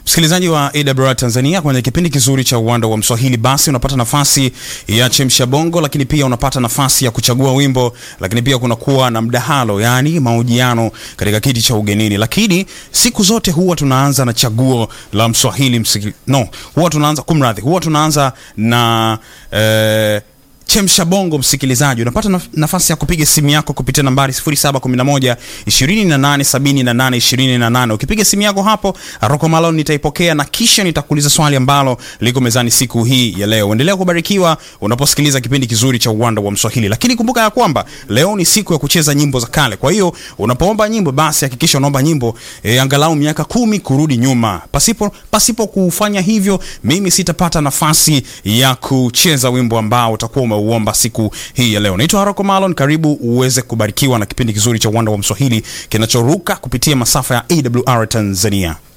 Msikilizaji wa AWR Tanzania, kwenye kipindi kizuri cha uwanda wa Mswahili, basi unapata nafasi ya chemsha bongo, lakini pia unapata nafasi ya kuchagua wimbo, lakini pia kunakuwa na mdahalo, yani mahojiano katika kiti cha ugenini. Lakini siku zote huwa tunaanza na chaguo la Mswahili msiki... no, huwa tunaanza kumradhi, huwa tunaanza na eh, chemsha bongo. Msikilizaji, unapata naf nafasi ya kupiga simu yako kupitia nambari 0711 2878 28. Ukipiga simu yako hapo, Rocco Malone nitaipokea na kisha nitakuuliza swali ambalo liko mezani siku hii ya leo. Endelea kubarikiwa unaposikiliza kipindi kizuri cha uwanda wa Mswahili, lakini kumbuka ya kwamba leo ni siku ya kucheza nyimbo za kale. Kwa hiyo unapoomba nyimbo, basi hakikisha unaomba nyimbo e, angalau miaka kumi kurudi nyuma. Pasipo pasipo kufanya hivyo, mimi sitapata nafasi ya kucheza wimbo ambao utakuwa umeuomba siku hii ya leo. Naitwa Rocco Malon, karibu uweze kubarikiwa na kipindi kizuri cha uwanda wa Mswahili kinachoruka kupitia masafa ya AWR Tanzania.